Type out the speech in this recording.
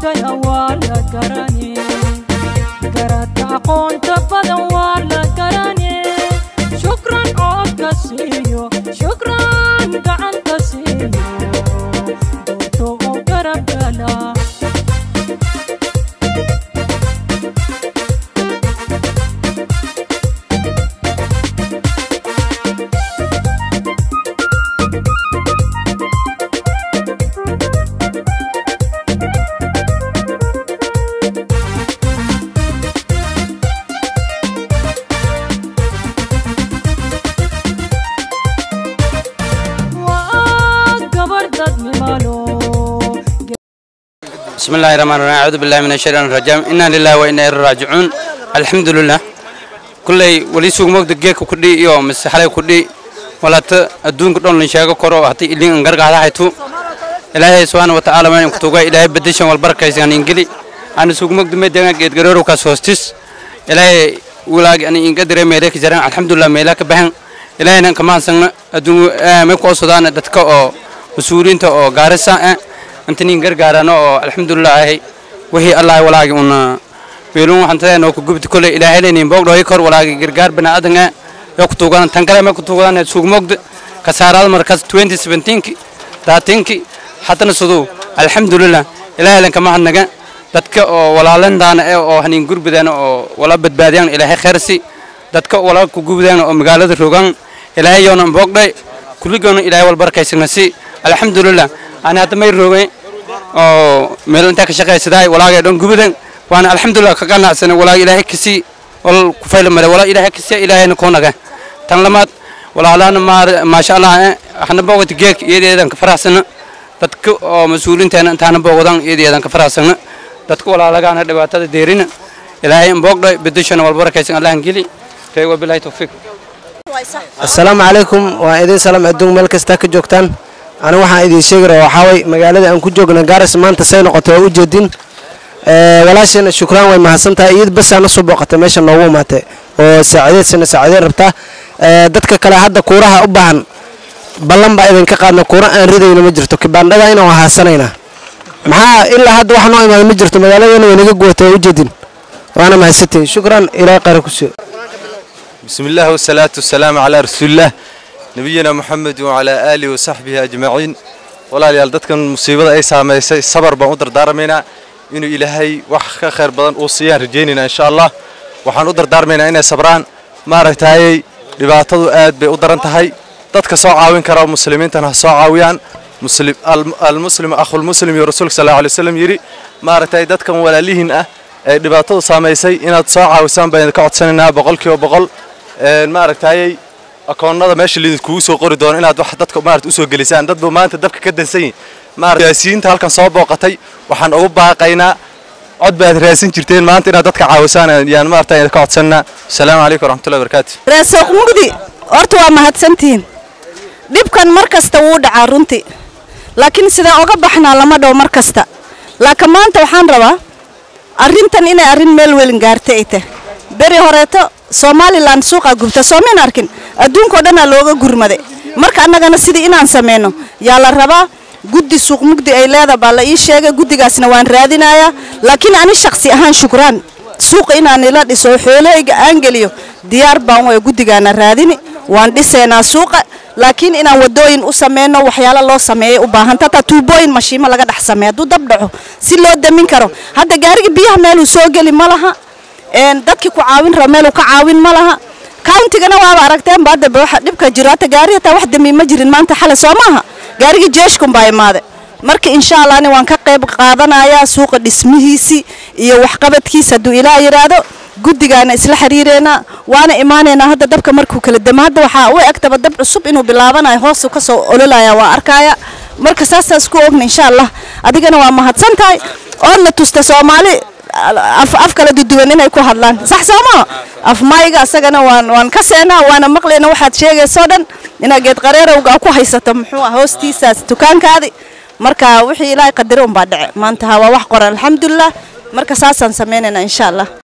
gudbaya waa la garane garata aqoonta badan waa la garane shukran codka siiyo shukran gacanta siiyo doorto oo garab gala waa gabar dadnimalo بسم الله الرحمن الرحيم أعوذ بالله من الشيطان الرجيم إنا لله وإنا إليه راجعون الحمد لله كلي ولي سوق مقد جيك كدي يوم مسحلي كدي ولا ت الدون كدون لنشاق كرو هتي اللي انقرق على حيتو إلهي سبحانه وتعالى من كتوجا إلهي بديشان والبركة يسان إنجلي أنا سوق مقد مدينا جيت جرورو كاسوستيس إلهي ولاج أنا إنقدر ميلك جران الحمد لله ميلك بهن إلهي أنا كمان سنة الدون مكو صدان دتك أو مسؤولين تو غارسا intaniin gargaarano oo alxamdulilaahi wixii allah walaagi una weelun waxaan tahay noo ku gubti kole ilaahay leeniin boog dhooy kor walaagi gargaar baniaadanka yoo ku tuugadan tan kale ma ku tuugadan suugmogda kasaaraad markaas 2017ki daatinki haddana siduu alxamdulilah ilaahay lan kama hadnaga dadka oo walaalandaana ee oo haniin gurbidaan oo wala badbaadiyaan ilaahay khayrsi dadka wala ku gubidaan oo magaalada rogaan ilaahay yoona boogdhay kulligoona ilaahay wal barkaysanasi alxamdulilah ana hadda may roogay oo meel intaa ka shaqaysaday walaagay dhan gubadan waana alxamdulilah ka qanacsana walaag ilaahay kasi wal ku fayl mare walaag ilaahay kasi ilaahayna ku naga tan lamaad walaalaana maasha allah hana boogata geek iyadeedan ka faraxsana dadka oo mas-uuliinteena intaana boogadan iyadeedan ka faraxsana dadka walaalagaana dhibaatada deerina ilaahay in boogdhay bedeshana walbarakaysan allahan geli reey wabilaahi tawfiiq asalaamu calaykum waa idin salaam adduun meel kastaa ka joogtaan anigu waxaan idiin sheegi rabaa waxaa way magaalada aan ku joogna gaaris maanta say noqotay waa u jeedin walaasheena shukraan way mahadsan tahay iyad basaa na soo booqatay meesha noogu imaatay oo saacideedsana saacideyn rabtaa dadka kale hadda kuuraha u baahan ballan baa idinka qaadna kuura aan ridayna ma jirto kibaandhada inaan haasanaynaa maxaa ilaa hadda wax noo imaada ma jirto magaaladeena way naga guwatay waa u jeedin waana mahadsantihin shukran ilaahay qaara ku soo بسم الله والصلاة والسلام على رسول الله نبينا محمد وعلى آله وصحبه أجمعين ولا ليال دتكن مصيبة أي ساميسي صبر بان ودر دارمينا إنه إلهي وح خير بدن أوصيان رجيننا إن شاء الله وحان ودر دارمينا إنه صبران ما رتاي dhibaatadu aad bay u daran tahay dadka soo caawin kara muslimiintana ha soo caawiyaan muslim almuslimu akhul muslim iyo rasuulka sallallahu alayhi wasallam yiri maaragtay dadkan walaalihiin ah ee dhibaatadu saamaysay inaad soo caawisaan baan ka codsanaynaa boqolkiiba boqol maaragtay akoonnada meesha lidinkugu soo qori doono inaad wax dadka maaragtay usoo gelisaan dadba maanta dabka ka dansan yihin maaragtay siyaasiyiinta halkan soo booqatay waxaan ugu baaqaynaa cod baad raadsan jirteen maanta inaad dadka caawisaan yaan maaragtay ka codsanaa asalaamu calaykum waraxmatullahi wabarakaatu reesoq mugdi horta waa mahadsantihiin dhibkan mar kasta wuu dhacaa runtii laakiin sidaan oga baxnaa lama dhow mar kasta laakiin maanta waxaan rabaa arrintan inay arrin meel welin gaartay ay tahay beri horeeto somalilan suuqaa gubta soomayn arkin adduunkao dhanaa looga gurmaday marka annagana sidii inaan sameyno yaa la rabaa guddi suuq mugdi ay leeda baa la ii sheegay guddigaasna waan raadinayaa laakiin ani shaksi ahaan shukraan suuqa inaan ila dhiso xoolahayga aan geliyo diyaar baan way guddigaana raadini waan dhisaynaa suuqa laakiin inaan wadooyin u sameyno waxyaalo loo sameeyay u baahan tataa tuubooyin mashiimo laga dhex sameeyo hadduu dab dhaco si loo damin karo hadda gaariga biyaha meeluu soo geli ma laha dadkii ku caawin raba meeluu ka caawin ma laha countigana waaba aragteen ba hadda waxa dhibka jiro hata gaari hataa wax dami ma jirin maanta xale soo maaha gaarigii jeeshkun baa imaade marka insha allah ani waan ka qayb qaadanayaa suuqa dhismihiisii iyo waxqabadkiisa hadduu ilaa yidhaahdo guddigaana isla xiriireynaa waana imaanaynaa hadda dabka markuu kala damo hadda waxaa u egtaba dab cusub inuu bilaabanayo hoosu ka soo ololaya waa arkaya marka saasaas ku ogna insha allah adigana waa mahadsan tahay oodna tusta soomaali af af kala duduwan inay ku hadlaan sax sooma af mayga asagana waan waan ka seenaa waana maqlayna waxaad sheegaysoo dhan inaad geed qareerowga ku haysato muxuu ah hoostiisaas dukaankaadi marka wixii ilaahay qadare unbaa dhace maanta ha waa wax qoran alxamdulilah marka saasaan sameynaynaa insha allah